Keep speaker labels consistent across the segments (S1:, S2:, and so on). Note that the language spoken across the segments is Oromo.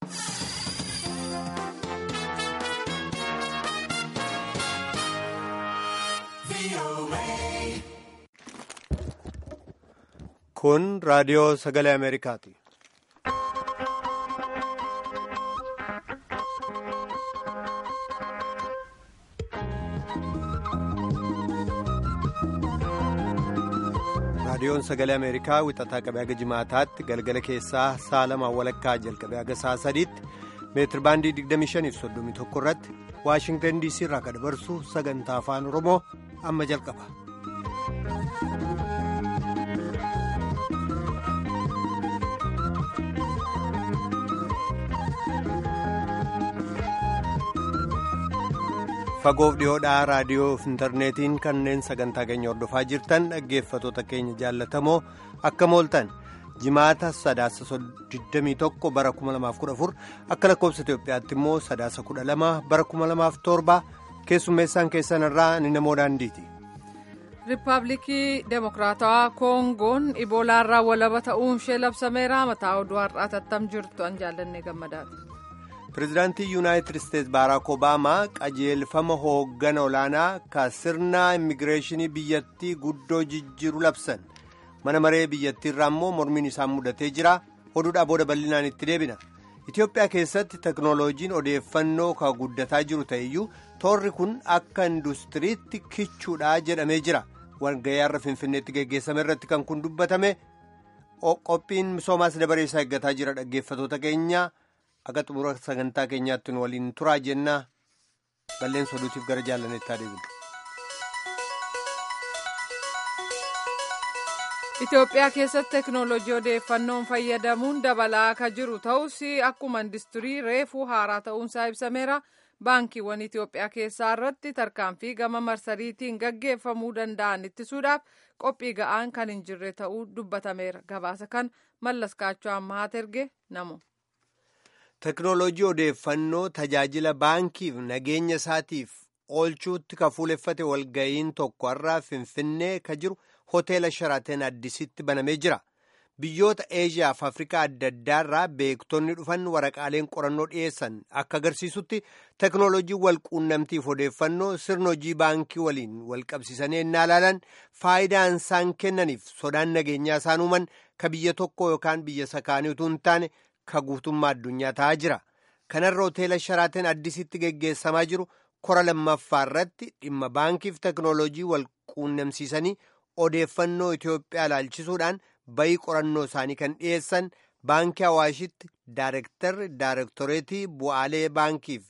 S1: Kun raadiyoo sagalee Ameerikaati. raadiyoon sagalee ameerikaa wixataa qabee haga jimaataatti galgala keessaa sa'a lamaan walakkaa jalqabee haga sa'a sadiitti meetir baandii 25 irratti waashingtan diisii irraa kan dabarsu sagantaa afaan oromoo amma jalqaba. fagoof dhiyoodhaa raadiyoo fi intarneetiin kanneen sagantaa keenya hordofaa jirtan dhaggeeffatoota keenya jaallatamoo akka mooltan jimaata sadaasa 21 bara 2014 akka lakkoofsa itiyoophiyaatti immoo sadaasa 12 bara 2007 keessummeessaan keessan irraa ni namoo daandiiti.
S2: riippaabilikii deemokiraatawaa koongoon iboolaarraa walaba ta'uun ishee labsameera mataa oduu har'aa tattam jirtu an jaallannee gammadaati.
S1: pireezidaantii yuunaayitid isteetsi baaraak obaamaa qajeelfama hooggana olaanaa ka sirna immigireeshinii biyyattii guddoo jijjiiru labsan mana maree biyyattii irraa immoo mormiin isaan mudatee jira oduudhaa booda bal'inaan itti deebina itiyoophiyaa keessatti teknooloojiin odeeffannoo ka guddataa jiru ta'eyyuu toorri kun akka industiriitti kichuudha jedhamee jira walga'ii har'a finfinneetti geggeessame irratti kan kun dubbatame qophiin misoomaas dabaree isaa eeggataa jira dhaggeeffatoota keenya. akka xumura sagantaa keenyaatti nu waliin turaa jennaa balleessa oduutiif gara jaallaneetti adeemna.
S2: Itoophiyaa keessatti teknoolojii odeeffannoon fayyadamuun dabalaa akka jiru ta'us akkuma industirii reefuu haaraa ta'uunsaa ibsameera. baankiiwwan Itoophiyaa keessaa irratti tarkaanfii gama marsariitiin gaggeeffamuu danda'an ittisuudhaaf qophii ga'aan kan hin jirre ta'uu dubbatameera. Gabaasa kan mallas kaachoo ammaat erge namu.
S1: teknoolojii odeeffannoo tajaajila baankiif nageenya isaatiif oolchuutti ka fuuleffate walga'iin tokko har'aa finfinnee ka jiru hoteela sharaateen addisitti banamee jira biyyoota eeshiyaa fi afrikaa adda addaarraa beektonni dhufan waraqaaleen qorannoo dhiyeessan akka agarsiisutti teknoolojii walquunnamtiif odeeffannoo sirna hojii baankii waliin walqabsiisanii ennaa ilaalan faayidaan isaan kennaniif sodaan nageenyaa isaan uuman ka biyya tokko yookaan biyya sakaanii utuu hin taane. ka guutummaa addunyaa ta'aa jira kanarra hoteela sharaateen addisitti geggeessamaa jiru kora lammaffaa irratti dhimma baankiif teknoolojii wal quunnamsiisanii odeeffannoo Itoophiyaa ilaalchisuudhaan bayii qorannoo isaanii kan dhiyeessan baankii hawaashitti daarektarri daarektoreetii bu'aalee baankiif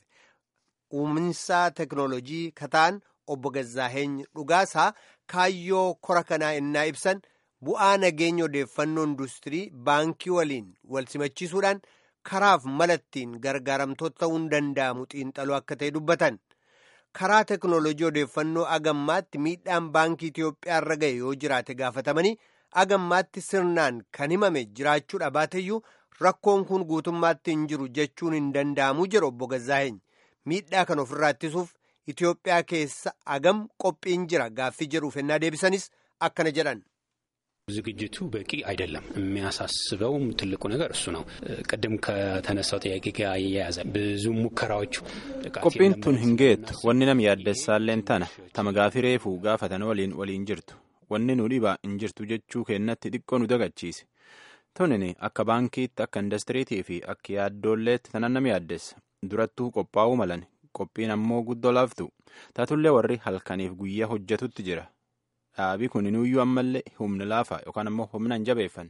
S1: uuminsaa teknoolojii kataan obbo Gazaaheeny Dhugaasaa kaayyoo kora kanaa innaa ibsan. bu'aa nageenya odeeffannoo industirii baankii waliin wal simachiisuudhaan karaaf malattiin gargaaramtoota ta'uun danda'amu xiinxaluu akka ta'e dubbatan karaa teknoolojii odeeffannoo agammaatti miidhaan baankii Itoophiyaa irra ga'e yoo jiraate gaafatamanii agammaatti sirnaan kan himame jiraachuudha baateyyuu rakkoon kun guutummaatti hin jiru jechuun hin danda'amu jedhu obbo Gazaaheeny miidhaa kan ofirraa ittisuuf Itoophiyaa keessa agam qophiin jira gaaffii jedhuuf ennaa deebisanis akkana jedhan.
S3: ዝግጅቱ በቂ አይደለም። የሚያሳስበውም ትልቁ ነገር እሱ ነው። ቅድም ከተነሳው ጥያቄ ጋር እያያዘ ብዙ ሙከራዎች
S4: qophiin tun hin geettu wanni nam yaaddessaalleen tana tama gaafii reefuu gaafatan waliin waliin jirtu wanni nu dhibaa hin jirtu jechuu kennatti xiqqoo nu dagachiise tunin akka baankiitti akka indastiriitii fi akka yaaddoolleetti tanan nam yaaddessa durattuu qophaa'uu malan qophiin ammoo guddoo laaftu taatullee warri halkaniif guyyaa hojjetutti jira. dhaabii kun inuuyyuu ammallee humna laafaa yookaan ammoo humna hin jabeeffan.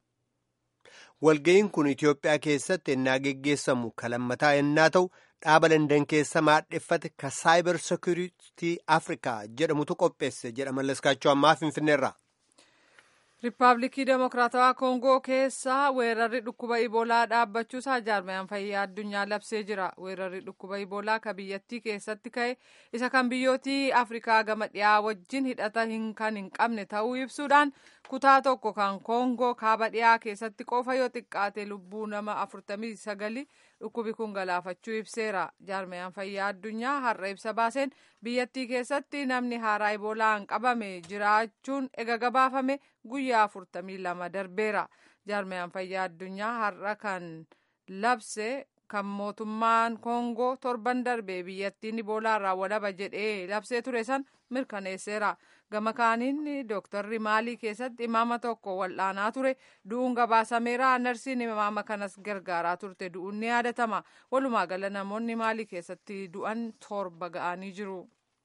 S1: walga'iin kun itiyoophiyaa keessatti ennaa geggeessamu kalammataa ennaa ta'u dhaaba landan keessa maadheffate ka saayibar sekuriitii afrikaa jedhamutu qopheesse jedha mallaskaachoo ammaa finfinneerraa.
S2: riippaabilikii deemokiraatawaa koongoo keessa weerarri dhukkuba iboolaa dhaabbachuusaa jaarmayaan fayyaa addunyaa labsee jira weerarri dhukkuba iboolaa ka biyyattii keessatti ka'e isa kan biyyootii afrikaa gama dhiyaa wajjin hidhata kan hin qabne ta'uu ibsuudhaan kutaa tokko kan koongoo kaaba dhiyaa keessatti qofa yoo xiqqaate lubbuu nama afurtamii sagali dhukkubi kun galaafachuu ibseera jaarmayaan fayyaa addunyaa har'a ibsa baaseen biyyattii keessatti namni haaraa iboolaan qabame jiraachuun ega gabaafame guyyaa afurtamii lama darbeera jaarmayaan fayyaa addunyaa har'a kan labse kan mootummaan koongoo torban darbee biyyattiin iboolaarraa walaba jedhee labsee ture san mirkaneesseera gama kaaniin dooktarri maalii keessatti imaama tokko wal'aanaa ture du'uun gabaasameera narsiin imaama kanas gargaaraa turte du'uun ni yaadatama walumaa gala namoonni maalii keessatti du'an torba ga'anii jiru.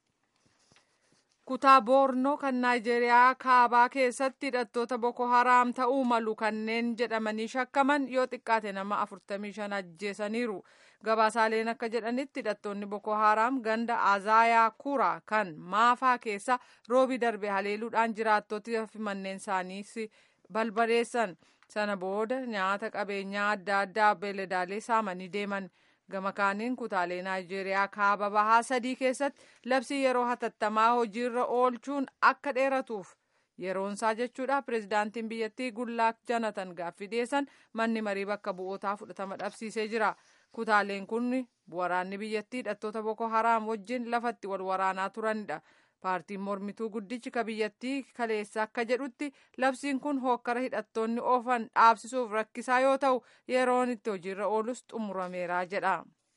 S2: kutaa boornoo kan naayijeeriyaa kaabaa keessatti hidhattoota boko haraam ta'uu malu kanneen jedhamanii shakkaman yoo xiqqaate nama 45 ajjeesaniiru gabaasaaleen akka jedhanitti hidhattoonni boko haraam ganda azaayaa kura kan maafaa keessa roobi darbe haleeluudhaan jiraattota fi manneen isaanii balbadeessan sana booda nyaata qabeenyaa adda addaa beeladaalee saamanii deeman. gama kaaniin kutaalee naayijeeriyaa kaaba bahaa sadii keessatti labsii yeroo hatattamaa hojiirra oolchuun akka dheeratuuf yeroonsaa jechuudha pirezidaantiin biyyattii gullaak janatan gaaffii dhiyeessan manni marii bakka bu'ootaa fudhatama dhabsiisee jira kutaaleen kun waraanni biyyattii hidhattoota boko haraam wajjin lafatti wal waraanaa turanidha paartiin mormituu guddichi ka biyyattii kaleessa akka jedhutti labsiin kun hookkara hidhattoonni oofan dhaabsisuuf rakkisaa yoo ta'u yeroon itti hojiirra oolus xumurameera jedha.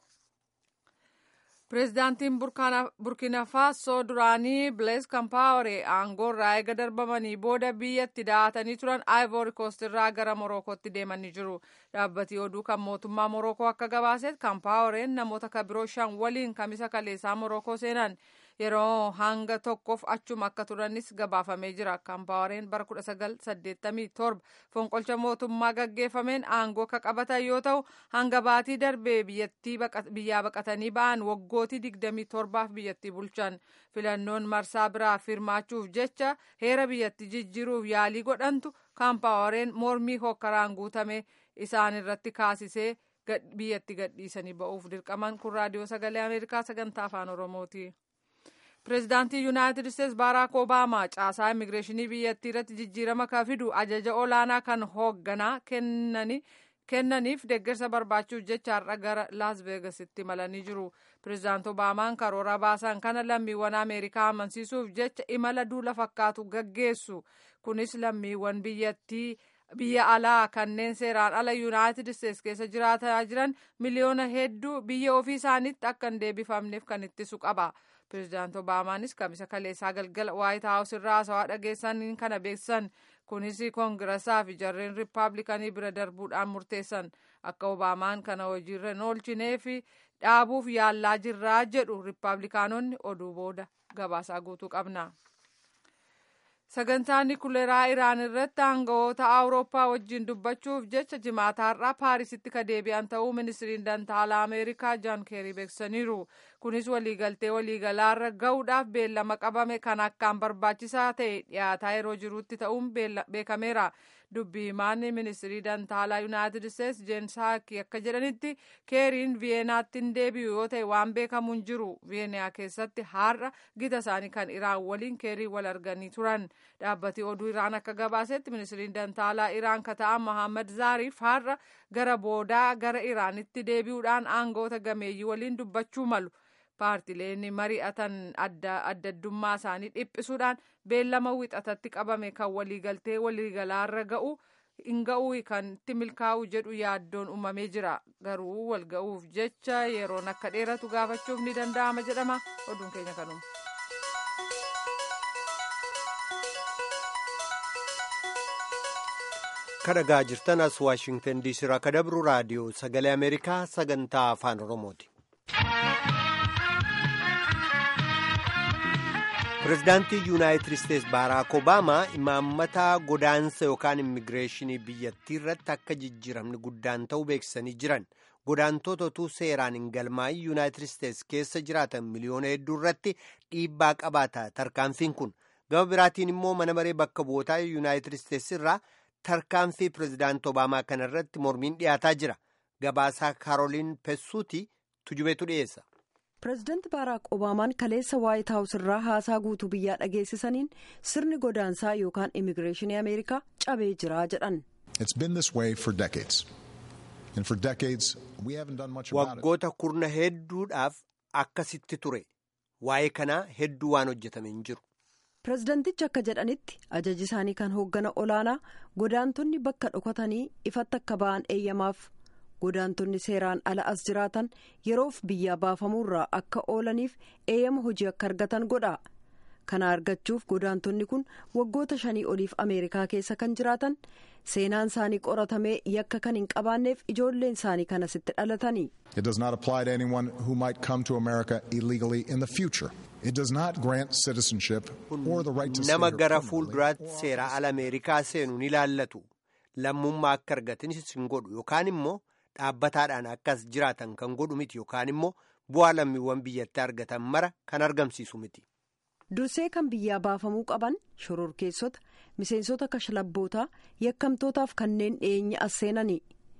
S2: pireezidaantiin burkina faasoo duraanii bilees kampaawore aangoorraa eega darbamanii booda biyyatti da'atanii turan aayivoori koostirraa gara morokootti deemanii jiru dhaabbatii oduu kan mootummaa morokoo akka gabaaseet kampaaworeen namoota kabiroo shan waliin kamisa kaleessaa morokoo seenan yeroo hanga tokkoof achuma akka turanis gabaafamee jira kampaaworeen bara 1987 fonqolcha mootummaa gaggeeffameen aangoo akka qabatan yoo ta'u hanga baatii darbee biyyaa baqatanii ba'an waggootii 27f biyyattii bulchan filannoon marsaa biraa firmaachuuf jecha heera biyyattii jijjiiruuf yaalii godhantu kaampaaworeen mormii hokkaraan guutame isaan irratti kaasisee biyyatti gadhiisanii ba'uuf dirqaman kun raadiyoo sagalee ameerikaa sagantaa afaan oromooti. pireezidaantii yuunaayitid isteetsi baaraak obaamaa caasaa immigireeshinii biyyattii irratti jijjiirama kan fidu ajaja olaanaa kan hoogganaa kennaniif deeggarsa barbaachuuf jecha har'a gara laas veegasitti malanii jiru pireezidaant obaamaan karoora baasan kana lammiiwwan ameerikaa amansiisuuf jecha imala duula fakkaatu gaggeessu kunis lammiiwwan biyyattii biyya alaa kanneen seeraan ala yuunaayitid isteetsi keessa jiraataa jiran miliyoona hedduu biyya ofii isaaniitti akka hin deebifamneef kan ittisu qaba. pireezidaant obaamaanis kamisa kaleessaa galgala waayit haawus irraa haasawaa dhageessaniin kana beeksisan kunis koongirasaa fi jarreen riippaabilikanii bira darbuudhaan murteessan akka obaamaan kana hojiirra hin oolchinee fi dhaabuuf yaallaa jirraa jedhu riippaabilikaanonni oduu booda gabaasaa guutuu qabna. sagantaa nikuleeraa iraan irratti aangawoota awurooppaa wajjin dubbachuuf jecha jimaataarraa paarisitti ka deebi'an ta'uu ministiriin dantaalaa ameerikaa jaan keerii beeksisaniiru kunis waliigaltee waliigalaarra ga'uudhaaf beellama qabame kan akkaan barbaachisaa ta'e dhiyaataa yeroo jirutti ta'uun beekameera dubbii himaan ministirii dantaalaa yuunaayitid isteetsi jeen saakii akka jedhanitti keeriin viyeenaatti hin deebi'u yoo ta'e waan beekamu hin jiru viyeeniyaa keessatti har'a gita isaanii kan iraan waliin keerii wal arganii turan dhaabbati oduu iraan akka gabaasetti ministiriin dantaalaa iraan ka ta'an mohammad zaariif har'a gara boodaa gara iraanitti deebi'uudhaan aangoota gameeyyii waliin dubbachuu malu paartileen mari'atan adda addummaa isaanii dhiphisuudhaan beellama wixatatti qabame kan waliigaltee waliigalaarra ga'u hin ga'uu kan itti milkaa'u jedhu yaaddoon uumamee jira garuu wal ga'uuf jecha yeroon akka dheeratu gaafachuuf ni danda'ama jedhama oduun keenya kanuma.
S1: kadhagaa jirtan as waashingtan diisii irraa kadabru raadiyoo sagalee ameerikaa sagantaa afaan oromooti. pireezidaantii yuunaayitid isteetsi baaraak obaamaa imaammata godaansa yookaan immigireeshinii biyyattii irratti akka jijjiiramni guddaan ta'uu beeksisanii jiran godaantota utuu seeraan hin galmaa'in yuunaayitid isteetsi keessa jiraatan miliyoona hedduu irratti dhiibbaa qabaata tarkaanfiin kun gama biraatiin immoo mana maree bakka bu'ootaa yuunaayitid isteetsi irraa tarkaanfii pireezidaantii obaamaa kana irratti mormiin dhiyaataa jira gabaasaa kaaroliin pessuuti tujubeetu dhiyeessa.
S5: pireezidanti baaraak obaamaan kaleessa waayit haawus irraa haasaa guutuu biyyaa dhageessisaniin sirni godaansaa yookaan immigireeshinii ameerikaa cabee jira jedhan.
S1: waggoota kurna hedduudhaaf akkasitti ture waa'ee kanaa hedduu waan hojjetame hin jiru.
S5: pireezidantichi akka jedhanitti ajaji isaanii kan hooggana olaanaa godaantonni bakka dhokatanii ifatti akka ba'an eeyyamaaf godaantonni seeraan ala as jiraatan yeroof biyyaa baafamuurraa akka oolaniif eeyyama hojii akka argatan godha kana argachuuf godaantonni kun waggoota shanii oliif ameerikaa keessa kan jiraatan seenaan isaanii qoratamee yakka kan hin qabaanneef ijoolleen isaanii kan asitti dhalatanii.
S6: It does not apply to anyone who might come to America illegally in the future. It does not grant citizenship or the right to stay
S1: nama
S6: here
S1: gara
S6: permanently
S1: fuulduraatti
S6: or
S1: seera ala ameerikaa seenu ni ilaallatu lammummaa akka argatanis hin godhu yookaan immoo dhaabbataadhaan akkas jiraatan kan godhu miti yookaan immoo bu'aa lammiiwwan biyyatti argatan mara kan argamsiisu miti.
S5: dursee kan biyyaa baafamuu qaban shororkeessota miseensota kashlabbootaa yakkamtootaaf kanneen dhiyeenya as seenanii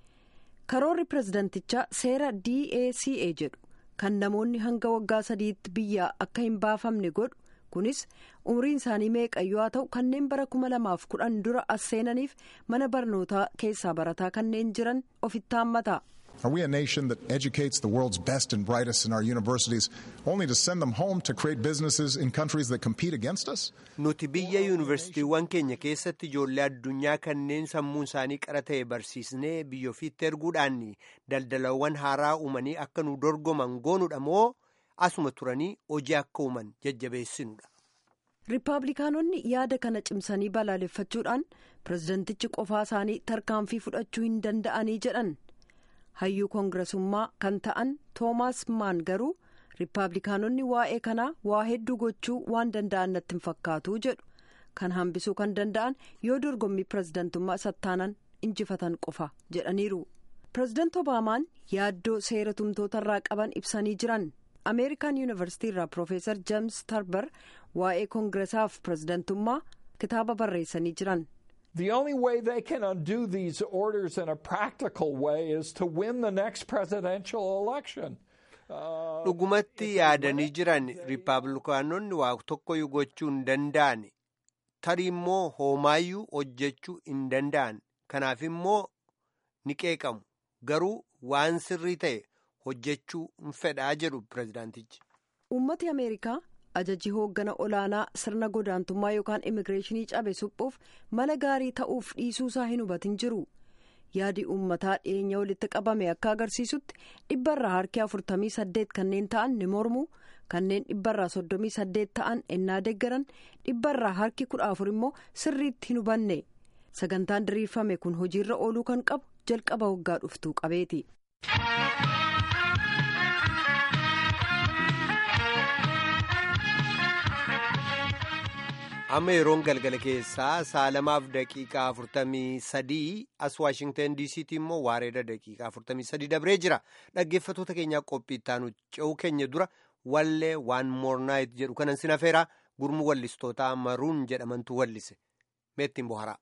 S5: karoorri pirezidantichaa seera daca jedhu kan namoonni hanga waggaa sadiitti biyyaa akka hin baafamne godhu kunis umriin isaanii meeqayyoo haa ta'u kanneen bara kuma lamaaf kudhan dura as seenaniif mana barnootaa keessaa barataa kanneen jiran ofitti haammata.
S6: Are we a nation that educates the world's best and brightest in our universities only to send them home to create businesses in countries that compete against us?
S1: Nuti biyya yuunivarsiitiiwwan keenya keessatti ijoollee addunyaa kanneen sammuun isaanii qara ta'e barsiisnee biyya ofiitti erguudhaan daldalawwan haaraa uumanii akka nu dorgoman goonuudha moo asuma turanii hojii akka uuman jajjabeessinudha.
S5: riippaabilikaanonni yaada kana cimsanii balaaleffachuudhaan pirezidantichi qofaa isaanii tarkaanfii fudhachuu hin danda'anii jedhan hayyuu koongiresummaa kan ta'an toomaas maan garuu riippaabilikaanonni waa'ee kanaa waa hedduu gochuu waan danda'an natti hin fakkaatu jedhu kan hambisuu kan danda'an yoo dorgommii pirezidantummaa sattaanan injifatan qofa jedhaniiru pirezidanti obaamaan yaaddoo seera tumtootarraa qaban ibsanii jiran. ameerikaan yuunivarsiitii irraa piroofeesar jeems tarbar waa'ee koongiresaaf pirezidantummaa kitaaba barreessanii jiran.
S7: The only way they can undo these orders in a practical way is to win the next presidential election.
S1: dhugumatti yaadanii jiran riippaabilikaanonni waa tokkoyyuu gochuu hin danda'an tarii immoo hoomaayyuu hojjechuu hin danda'an kanaaf immoo ni qeeqamu garuu waan sirrii ta'e. hojjechuu hin fedhaa jedhu pirezidaantichi.
S5: uummati ameerikaa ajajii hooggana olaanaa sirna godaantummaa yookaan immigireeshinii cabe suphuuf mala gaarii ta'uuf dhiisuusaa hin hubatin jiru yaadi uummataa dhiyeenya walitti qabame akka agarsiisutti dhibbarraa harki afurtamii saddeet kanneen ta'an ni mormu kanneen dhibbarraa soddomii saddeet ta'an ennaa deggaran dhibbarraa harki kudha afur immoo sirriitti hin hubanne sagantaan diriirfame kun hojiirra ooluu kan qabu jalqaba waggaa dhuftuu qabeeti.
S1: amma yeroon galgala keessaa saalamaaf daqiiqaa afurtamii sadii as waashingtan diisiitti immoo waareeda daqiiqaa afurtamii sadii dabree jira dhaggeeffatoota keenyaa qophii ittaanu ce'uu keenya dura wallee waan moornaayit jedhu kanan sin afeeraa gurmuu wallistootaa maruun jedhamantu wallise meettiin boharaa.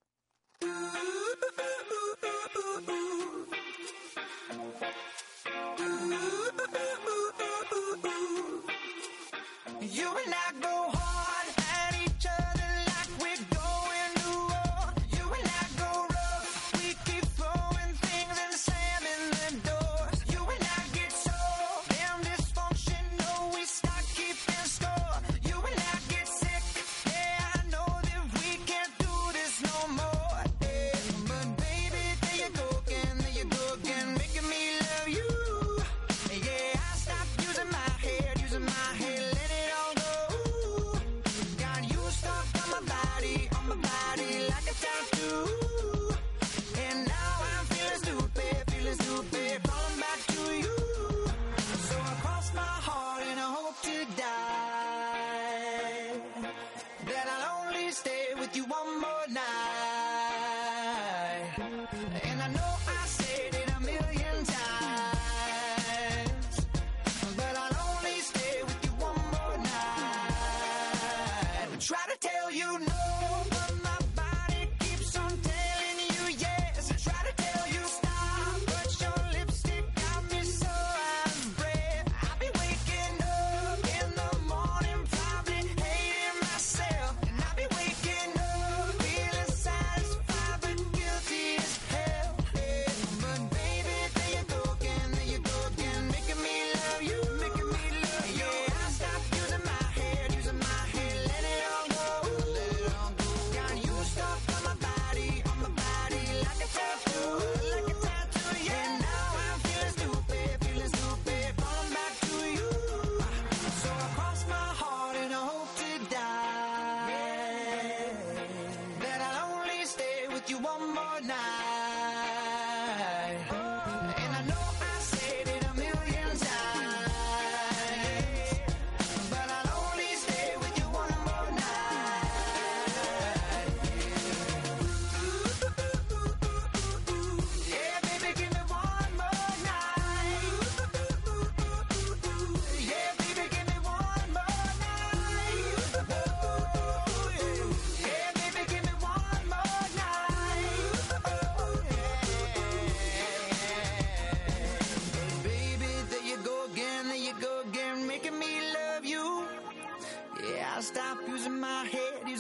S8: You and I go hard at each other like we're going to war. You and I go rough. We keep throwing things and slamming the doors. You and I get so damn dysfunctional. We start keeping score. You and I get sick. Yeah, I know that we can't do this no more.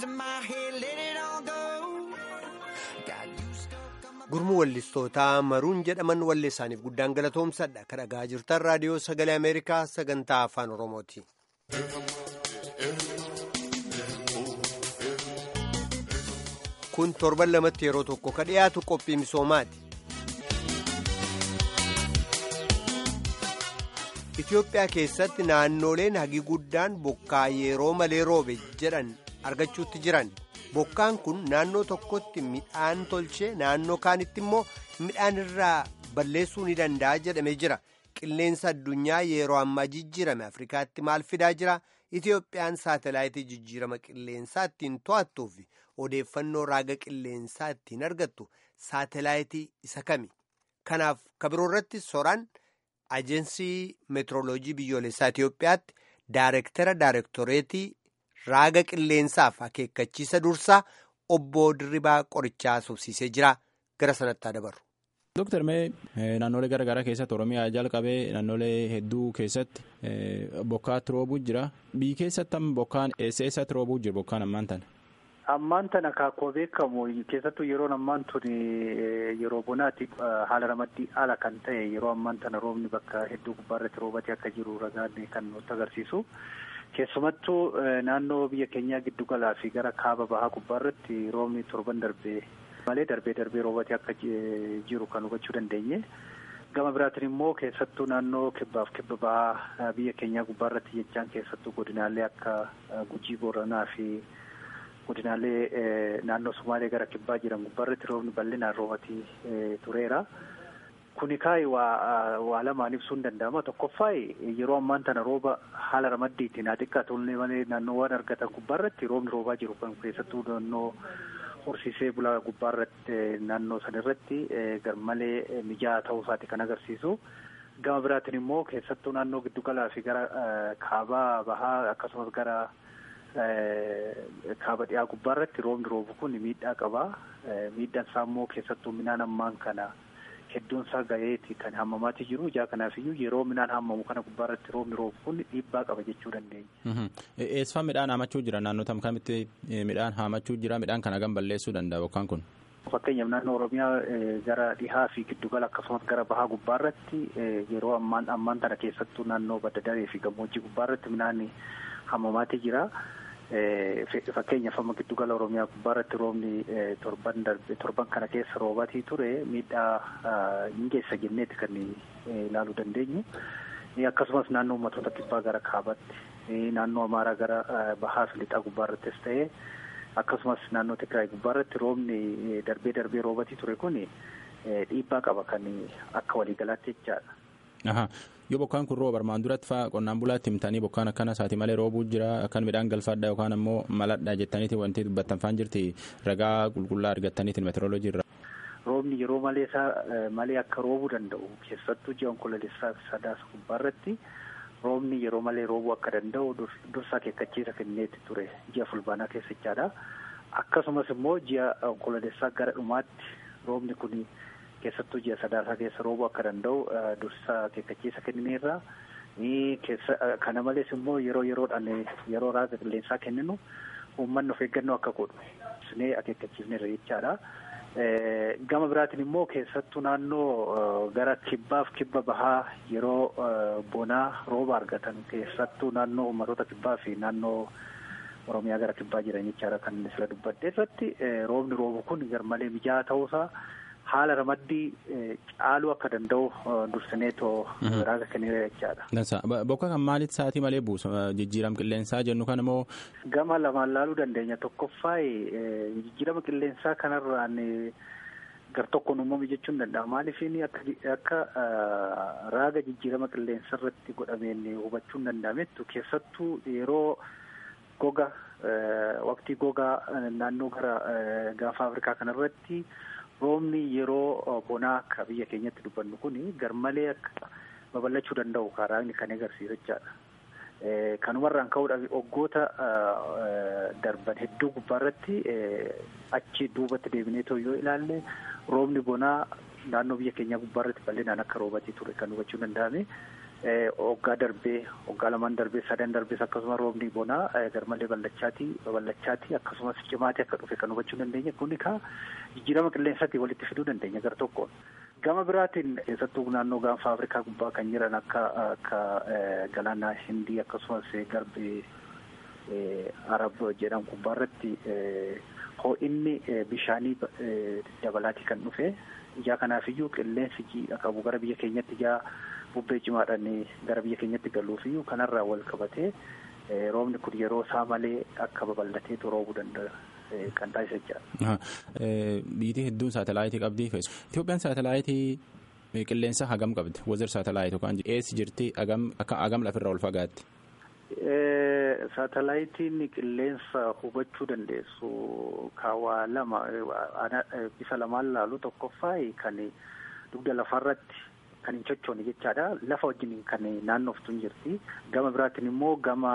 S8: losing my head, let it all go. Got you stuck on my
S1: gurmuu wallistootaa maruun jedhaman wallee isaaniif guddaan galatoomsadha kan dhagaa jirtan raadiyoo sagalee ameerikaa sagantaa afaan oromooti. kun torban lamatti yeroo tokko ka dhiyaatu qophii misoomaati. Itoophiyaa keessatti naannoleen hagi guddaan bokkaa yeroo malee roobe jedhan argachuutti jiran. Bokkaan kun naannoo tokkotti midhaan tolchee naannoo kaanitti immoo midhaan irraa balleessuu ni danda'a jedhamee jira. Qilleensa addunyaa yeroo ammaa jijjiirame Afrikaatti maal fidaa jira? Itoophiyaan saatalaayitii jijjiirama qilleensaa ittiin to'attuu fi odeeffannoo raaga qilleensaa ittiin argattu saatalaayitii isa kami? Kanaaf kabiroo irratti soraan ajensii meetirooloojii biyyoolessaa Itoophiyaatti daarektara daarektoreetii raaga qilleensaaf akeekkachiisa dursaa obbo Dirribaa qorichaa subsiisee jira. Gara sanatti haa dabarru.
S4: Dooktar Mee naannolee garaagaraa keessatti Oromiyaa jalqabee naannolee hedduu keessatti bokkaatti roobuu jira. Biyyi keessatti amma bokkaan eessa eessatti roobuu jira bokkaan ammaan tana?
S9: Ammaan tana akaakuu beekamu keessattuu yeroon ammaan tun yeroo bonaatti haala ramaddii haala kan ta'e yeroo ammaan tana roobni bakka hedduu gubbaarratti roobatee akka jiru ragaan kan nutti agarsiisu. Keessumattuu naannoo biyya keenyaa giddu galaa fi gara kaaba bahaa gubbaarratti roobni torban darbee malee darbee darbee roobatee akka jiru kan hubachuu dandeenye. Gama biraatiin immoo keessattuu naannoo kibbaaf kibba bahaa biyya keenyaa gubbaarratti jechaan keessattuu godinaalee akka Gujii Booranaa fi godinaalee naannoo Sumaalee gara kibbaa jiran gubbaarratti roobni bal'inaan roobatee tureera. Kuni kaayi waa lamaan ibsuu hin danda'ama. Tokkoffaa yeroo ammaan tana rooba haala ramaddiitiin haa xiqqaatu malee naannoowwan argatan gubbaarratti roobni roobaa jiru kan keessattuu naannoo horsiisee bulaa gubbaarratti naannoo sanirratti garmalee mijaa'aa ta'uu isaati kan agarsiisu. Gama biraatiin immoo keessattuu naannoo giddugalaa fi gara kaabaa bahaa akkasumas gara kaaba dhiyaa gubbaarratti roobni roobu kun miidhaa qaba. Miidhaan isaa immoo keessattuu midhaan ammaan kana hedduun isaa gaheeti kan hammamaatii jiru. Ijaa kanaafiyyuu yeroo midhaan hammamu kana gubbaarratti roobni roobu kun dhiibbaa qaba jechuu dandeenya.
S4: Eessifaa midhaan haamachuu jira naannoo tam kamitti midhaan haamachuu jira midhaan kana hagam balleessuu danda'a bokkaan kun?
S9: Fakkeenyaaf naannoo Oromiyaa gara dhihaa fi giddugala akkasumas gara bahaa gubbaarratti yeroo ammaan ammaan tana keessattuu naannoo badda daree fi gammoojjii gubbaarratti midhaan hammamaatii jira. Fakkeenyaaf amma giddugala Oromiyaa gubbaarratti roobni torban darbe torban kana keessa roobatii ture miidhaa hin geessa jenneeti kan ilaaluu dandeenyu. Akkasumas naannoo uummattoota kibbaa gara kaabaatti naannoo Amaaraa gara bahaa fi lixaa gubbaarrattis ta'ee akkasumas naannoo Tigraay gubbaarratti roobni darbee darbee roobatii ture kun dhiibbaa qaba kan akka waliigalaatti jechaadha.
S4: Yoo bokkaan kun rooba armaan duratti fa'aa qonnaan bulaatti himtanii bokkaan akkana isaati malee roobuu jira akkan midhaan galfaadha yookaan ammoo maladha jettaniiti wanti dubbattan faan jirti ragaa qulqullaa argattaniitiin meteoroloojii irra.
S9: Roobni yeroo malee isaa malee akka roobuu danda'u keessattuu ji'a onkoloolessaa sadaasa gubbaarratti roobni yeroo malee roobuu akka danda'u dursa akeekkachiisa kenneetti ture ji'a fulbaanaa keessa jechaadha. Akkasumas immoo ji'a onkoloolessaa gara dhumaatti roobni kun keessattuu ji'a sadaasaa keessa roobuu akka danda'u dursa akeekkachiisa kennineerra. Kana malees immoo yeroo yeroodhaan yeroo raaga qilleensaa kenninu uummanni of eeggannoo akka godhu sinee akeekkachiifneerra jechaadha. Gama biraatiin immoo keessattuu naannoo gara kibbaaf kibba bahaa yeroo bonaa rooba argatan keessattuu naannoo uummattoota kibbaa fi naannoo Oromiyaa gara kibbaa jiran jechaadha kan inni sila dubbadde irratti roobni roobu kun garmalee mijaa'aa ta'uusaa haala ramaddii caaluu akka danda'u dursineetoo raaga kenneera jechaadha.
S4: Dansa bokka kan maalitti sa'aatii malee buusa jijjiirama qilleensaa jennu kan immoo.
S9: Gama lamaan laaluu dandeenya tokkoffaa jijjiirama qilleensaa kanarraan gar tokkoon uumame jechuun danda'a maaliifin akka raaga jijjiirama qilleensa irratti godhameen hubachuun danda'amettu keessattuu yeroo goga waqtii gogaa naannoo gara gaafa afrikaa kanarratti roobni yeroo bonaa akka biyya keenyatti dubbannu kun garmalee akka babal'achuu danda'u raagni kan agarsiisu jechaadha. Kanumarraan ka'uudhaaf waggoota darban hedduu gubbaarratti achi duubatti deebinee yoo ilaalle roobni bonaa naannoo biyya keenyaa gubbaarratti bal'inaan akka roobatii ture kan hubachuu danda'ame. Hoggaa darbee hoggaa lamaan darbee sadan darbees akkasuma roobni bonaa garmalee ballachaati ballachaati akkasumas cimaati akka dhufe kan hubachuu dandeenya kuni ka jijjiirama qilleensaatti walitti fiduu dandeenya gara tokkoon. Gama biraatiin keessattuu naannoo gaanfa Afrikaa gubbaa kan jiran akka akka galaana Hindii akkasumas garbi Arab jedhamu gubbaa irratti ho'inni bishaanii dabalaatii kan dhufe ijaa kanaafiyyuu qilleensi jiidha qabu gara biyya keenyatti ijaa bubbee cimaadhaan gara biyya keenyatti galuufiyyuu kanarraa wal qabatee roobni kun yeroo isaa malee akka babal'ateetu roobuu danda'a. kan taasisa jira.
S4: Biyyi hedduun saatalaayitii qabdi. Itoophiyaan saatalaayitii qilleensa hagam qabdi? Wazir saatalaayitii yookaan eessi jirti hagam lafirraa ol fagaatti?
S9: Saatalaayitiin qilleensa hubachuu dandeessu kaawaa lama bifa lamaan laalu tokkoffaa kan dugda lafarratti kan hin sochoone jechaadha. Lafa wajjin kan naannoftu hin jirti. Gama biraatiin immoo gama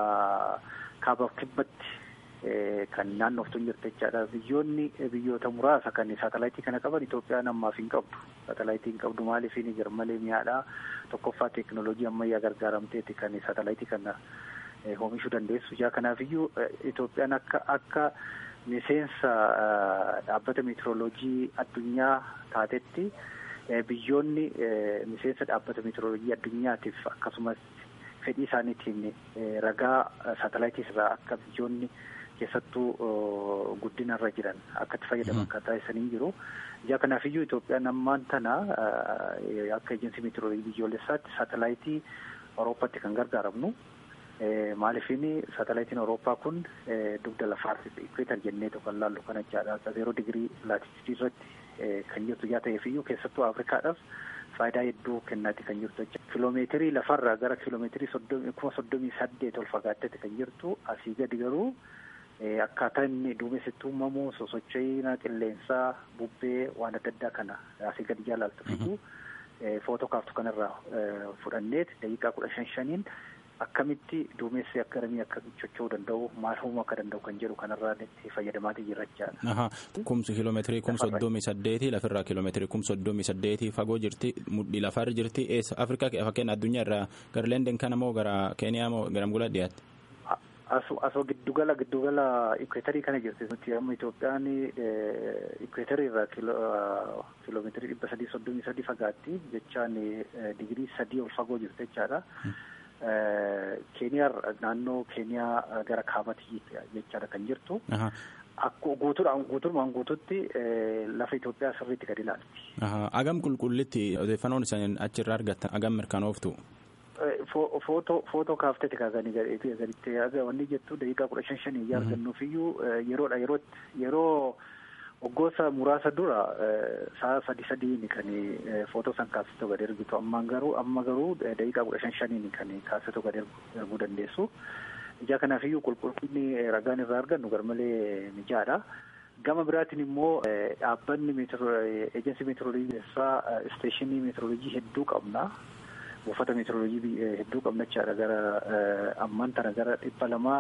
S9: kaaba kibbatti kan naannoftu hin jirti jechaadha. Biyyoonni biyyoota muraasa kan saatalaayitii kana qaban Itoophiyaan ammaaf hin qabdu. Saatalaayitii hin qabdu maaliif hin garmalee mi'aadha. Tokkoffaa teekinooloojii ammayyaa gargaaramteeti kan saatalaayitii kana oomishuu dandeessu. Ijaa kanaafiyyuu Itoophiyaan akka akka miseensa dhaabbata meetirooloojii addunyaa taatetti biyyoonni miseensa dhaabbata meetirooloojii addunyaatiif akkasumas fedhii isaaniitiin ragaa saatalaayitii irraa akka biyyoonni keessattuu guddinarra jiran akka itti fayyadaman kan taasisanii jiru. Ijaa kanaafiyyuu Itoophiyaan ammaan tana akka ejensii meetirooloojii biyyoolessaatti saatalaayitii Awurooppaatti kan gargaaramnu. Maaliifini saatalaayitiin Awurooppaa kun dugda lafaatti ikweetar jennee kan laallu kana jechaadha. Zeeroo digirii laatiitiidii irratti kan jirtu yaa ta'eefiyyuu keessattuu Afrikaadhaaf faayidaa hedduu kennaati kan jirtu jechuudha. Kiloomeetirii lafarraa gara kiloomeetirii kuma soddomii saddeet ol fagaatteeti kan jirtu asii gadi garuu akkaataa inni duumessitti uumamu sosocho'ina qilleensaa bubbee waan adda addaa kana asii gadi jaalaaltu fidu footoo kaaftu kanarraa fudhanneet daqiiqaa kudha shan shaniin akkamitti duumessi akka ramii akka socho'uu danda'u maal uumuu akka danda'u kan jedhu kanarraa itti fayyadamaatii jirrachaadha.
S4: Kumsi kiiloomeetirii kum soddomii saddeetii lafirraa kiiloomeetirii kum soddomii saddeetii fagoo jirti mudhii lafarra jirti eessa Afrikaa fakkeenya addunyaa irraa gara Leenden kana moo gara Keeniyaa moo gara Angolaa dhiyaatti?
S9: Asoo giddugala giddugala ikweetarii kana jirti nuti amma Itoophiyaan ikweetarii irraa kiiloomeetirii dhibba sadii soddomii sadii fagaatti jechaan digirii sadii ol fagoo jirti jechaadha. Keeniyaa naannoo Keeniyaa gara kaabatti jechaadha kan jirtu. Akkuma guutuudhaan guutuudhaan guututti lafa Itoophiyaa sirriitti gadi ilaalti.
S4: Agam qulqullitti odeeffannoon isaan achirraa argattan agam mirkanooftu?
S9: Footoo kaaftee kaasanii gaditti wanni jettu daqiiqaa kudha shan shanii argannuufiyyuu yeroodha yerootti yeroo waggoota muraasa dura sa'a sadi sadiin kan footoo san kaasitoo gadi ergitu ammaan garuu amma garuu daqiiqaa kudha shan shaniin kan kaasitoo gadi erguu dandeessu. Ijaa kanaafiyyuu qulqullinni ragaan irraa argannu garmalee mijaadha. Gama biraatiin immoo dhaabbanni ejensi meetirooloojii isteeshinii meetirooloojii hedduu qabna. buufata meetirooloojii hedduu qabna jechaadha gara ammaan tana gara dhibba lamaa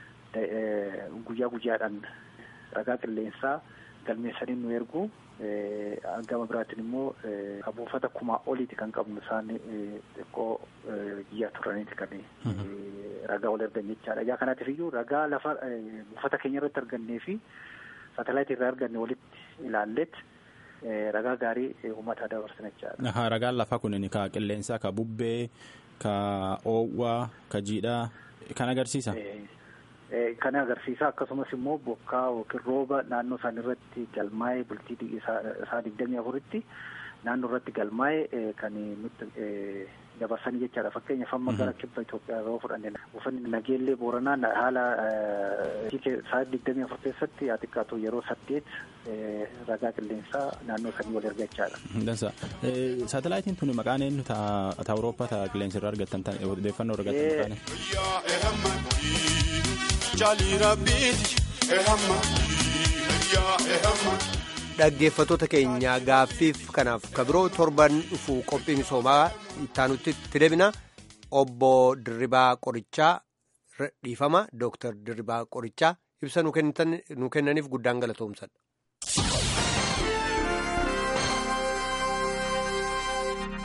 S9: guyyaa guyyaadhaan ragaa qilleensaa galmeessanii nu ergu gama biraatiin immoo buufata kumaa oliiti kan qabnu isaan xiqqoo biyya turaniiti kan ragaa ol ergan jechaadha. Ijaa kanaatiif iyyuu ragaa lafa buufata keenya irratti argannee fi saatalaayitii irraa arganne walitti ilaalleet ragaa gaarii uummataa dabarsan jechaadha.
S4: Ragaan lafaa kunin ka qilleensaa, ka bubbee, ka oowwaa, ka jiidhaa kan agarsiisa.
S9: Kan agarsiisa akkasumas immoo bokkaa yookiin rooba naannoo isaan irratti galmaa'ee bultii isaa digdamii afuritti naannoo irratti galmaa'ee kan nutti dabarsanii jechaadha. Fakkeenyaaf amma gara kibba Itoophiyaa yeroo fudhanne buufanni nageellee booranaa haala isaa digdamii afur keessatti haa xiqqaatu yeroo saddeet ragaa qilleensaa naannoo sanii wal erga jechaadha.
S4: Dansa. Saatalaayitiin tuni maqaan eenyu ta Awurooppaa ta qilleensa irraa argattan odeeffannoo argattan maqaan
S10: Jaalii rabbiiti ehamma yaa ehamma.
S1: Dhaggeeffattoota keenya gaaffiif kanaaf kabiroo torban dhufu qophii misoomaa ittaanutti itti deebina obbo Dirribaa Qorichaa dhiifama Dooktar Dirribaa Qorichaa ibsa nu kennaniif guddaan galatoomsadha.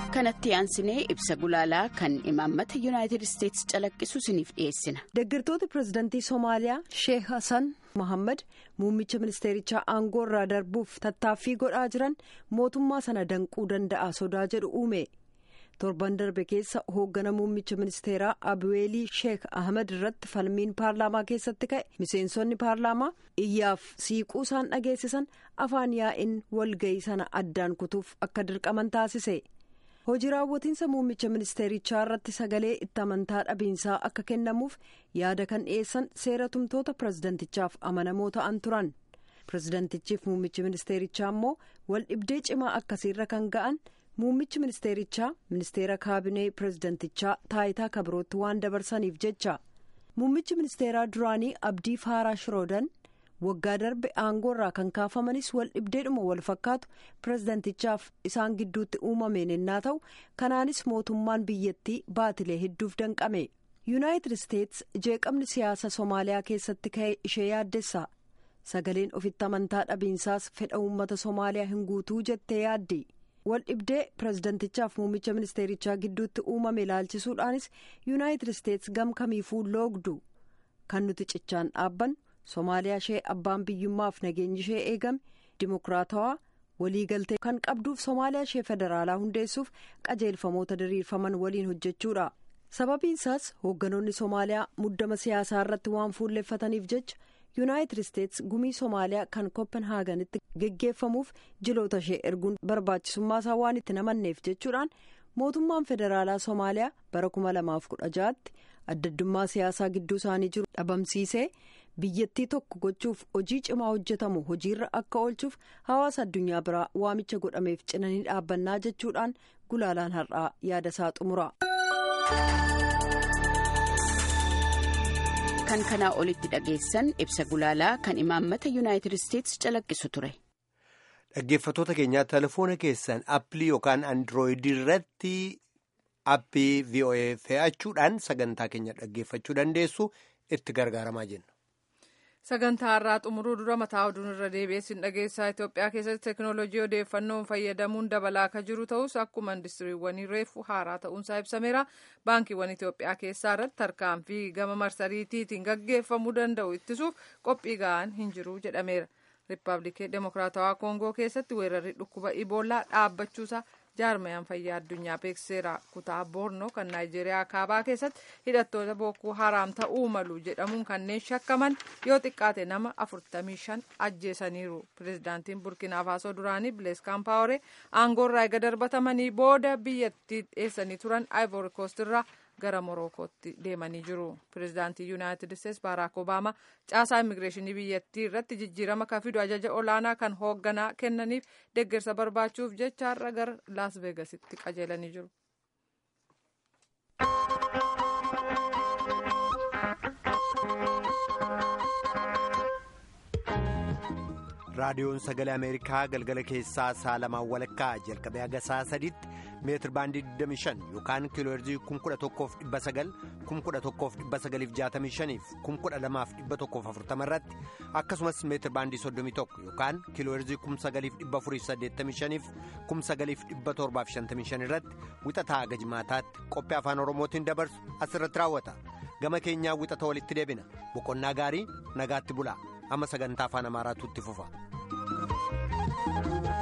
S11: kanatti aansinee ibsa gulaalaa kan imaammata yuunaayitid isteetsi calaqqisu isiniif dhiyeessina.
S5: deeggartoota pirezidantii soomaaliyaa sheek hasan mohammad muummicha ministeerichaa aangoo irraa darbuuf tattaaffii godhaa jiran mootummaa sana danquu danda'a sodaa jedhu uume torban darbe keessa hooggana muummicha ministeeraa abuweelii sheek ahmed irratti falmiin paarlaamaa keessatti ka'e miseensonni paarlaamaa iyyaaf siiquu isaan dhageessisan afaan yaa'in walga'ii sana addaan kutuuf akka dirqaman taasise. hojii raawwatiinsa muummicha ministeerichaa irratti sagalee itti amantaa dhabiinsaa akka kennamuuf yaada kan dhiyeessan seera tumtoota pirezidantichaaf amanamoo ta'an turan pirezidantichiif muummichi ministeerichaa immoo wal dhibdee cimaa akkasiirra kan ga'an muummichi ministeerichaa ministeera kaabinee pirezidantichaa taayitaa kabirootti waan dabarsaniif jecha muummichi ministeeraa duraanii abdii faaraa shiroodan. waggaa darbe aangoo irraa kan kaafamanis wal dhibdeedhuma wal fakkaatu pirezidantichaaf isaan gidduutti uumameen ennaa ta'u kanaanis mootummaan biyyattii baatilee hedduuf danqame yuunaayitid isteets jeeqamni siyaasa soomaaliyaa keessatti ka'e ishee yaaddessa sagaleen ofitti amantaa dhabiinsaas fedha uummata soomaaliyaa hin guutuu jettee yaaddi wal dhibdee pirezidantichaaf muummicha ministeerichaa gidduutti uumame ilaalchisuudhaanis yuunaayitid isteets gam kamiifuu loogdu kan nuti cichaan dhaabbannu. Somaaliyaa ishee abbaan biyyummaaf nageenyi ishee eegame dimokiraatawaa waliigaltee kan qabduuf Somaaliyaa ishee federaalaa hundeessuuf qajeelfamoota diriirfaman waliin hojjechuudha. Sababiin isaas hoogganoonni Somaaliyaa muddama siyaasaa irratti waan fuulleeffataniif jecha Yuunaayitid Isteets gumii Somaaliyaa kan Kopenhaaganitti geggeeffamuuf jiloota ishee erguun barbaachisummaa isaa waan itti namanneef jechuudhaan mootummaan federaalaa Somaaliyaa bara kuma lamaaf kudha ja'aatti addaddummaa siyaasaa gidduu isaanii jiru dhabamsiisee. biyyattii tokko gochuuf hojii cimaa hojjetamu hojiirra akka oolchuuf hawaasa addunyaa biraa waamicha godhameef cinanii dhaabbannaa jechuudhaan gulaalaan har'aa yaada isaa xumura.
S11: kan kanaa olitti dhageessan ibsa gulaalaa kan imaammata yuunaayitid isteetsi calaqqisu ture.
S1: dhaggeeffatoota keenyaa telefoona keessan appilii yookaan andirooyidii irratti appii voa fe'achuudhaan sagantaa keenya dhaggeeffachuu dandeessu itti gargaaramaa jenna.
S2: sagantaa irraa xumuruu dura mataa oduun irra deebi'eessin dhageessaa Itoophiyaa keessatti teekinooloojii odeeffannoon fayyadamuun dabalaa akka jiru ta'us akkuma indistiriiwwanii reefu haaraa ta'uunsaa ibsameera baankiiwwan Itoophiyaa keessaa irratti tarkaanfii gama marsariitiitiin gaggeeffamuu danda'u ittisuuf qophii ga'an hin jiru jedhameera riippaabilikii demokiraatawaa koongoo keessatti weerarri dhukkuba iboolaa dhaabbachuusaa jaarmayaan fayyaa addunyaa beekseera kutaa boornoo kan naayijeeriyaa kaabaa keessatti hidhattoota bookuu haraam ta'uu malu jedhamuun kanneen shakkaman yoo xiqqaate nama 45 ajjeesaniiru pirezidaantiin burkina faasoo duraanii bilees kaampaawore aangoorraa eega darbatamanii booda biyyattii dhiyeessanii turan ivory coast irraa gara morokootti deemanii jiru pirezidaantii yuunaayitid isteetsi baaraak obaamaa caasaa immigireeshinii biyyattii irratti jijjiirama kan fidu ajaja olaanaa kan hoogganaa kennaniif deeggarsa barbaachuuf jecha har'a gara laas veegasitti qajeelanii jiru.
S1: raadiyoon sagalee ameerikaa galgala keessaa saa lamaan walakkaa jalqabee haga saa sadiitti meetir baandii 25 yookaan kiilooherzii 11,900 11,965 fi 12,140 irratti akkasumas meetir baandii 31 yookaan kiilooherzii 9,485 fi 9,755 irratti wixataa haga jimaataatti qophii afaan oromootiin dabarsu asirratti raawwata gama keenyaa wixata walitti deebina boqonnaa gaarii nagaatti bulaa amma sagantaa afaan amaaraatu itti fufa.